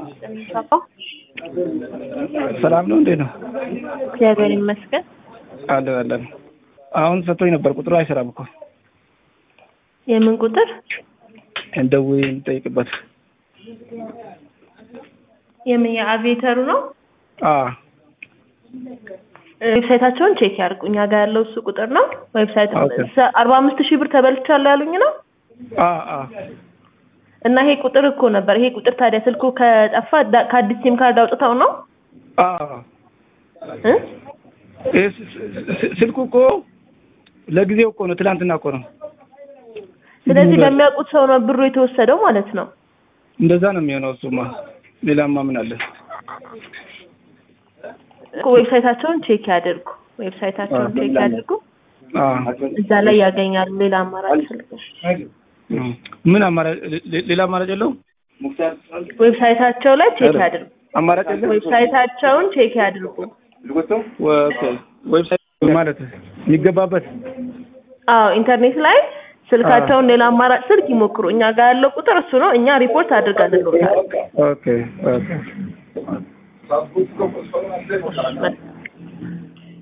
ሰላም ነው? እንዴት ነው? እግዚአብሔር ይመስገን። አለን አለን። አሁን ሰጥቶኝ ነበር። ቁጥሩ አይሰራም እኮ የምን ቁጥር? እንደው እንጠይቅበት። የምን የአቪዬተሩ ነው? አ ዌብሳይታቸውን ቼክ ያድርጉ። እኛ ጋር ያለው እሱ ቁጥር ነው። ዌብሳይት ኦኬ። አርባ አምስት ሺህ ብር ተበልቻለሁ ያሉኝ ነው አ አ እና ይሄ ቁጥር እኮ ነበር። ይሄ ቁጥር ታዲያ ስልኩ ከጠፋ ዳ- ከአዲስ ሲም ካርድ አውጥተው ነው አ እ? ይሄ ስ- ስ- ስልኩ እኮ ለጊዜው እኮ ነው፣ ትላንትና እኮ ነው። ስለዚህ በሚያውቁት ሰው ነው ብሩ የተወሰደው ማለት ነው። እንደዛ ነው የሚሆነው። እሱማ ሌላማ ምን አለ? እኮ ዌብሳይታቸውን ቼክ ያድርጉ። ዌብሳይታቸውን ቼክ ያድርጉ። አ እዛ ላይ ያገኛሉ። ሌላ አማራጭ ስልኮች እም። ምን አማራጭ ሌ- ሌላ አማራጭ የለውም? ዌብሳይታቸው ላይ ቼክ ያድርጉ። አማራጭ የለም? ዌብሳይታቸውን ቼክ ያድርጉ። ኦኬ። ዌብሳይት ማለት የሚገባበት አዎ ኢንተርኔት ላይ ስልካቸውን ሌላ አማራጭ ስልክ ይሞክሩ። እኛ ጋር ያለው ቁጥር እሱ ነው። እኛ ሪፖርት አድርገንልዎታል። ኦኬ ኦኬ መልካም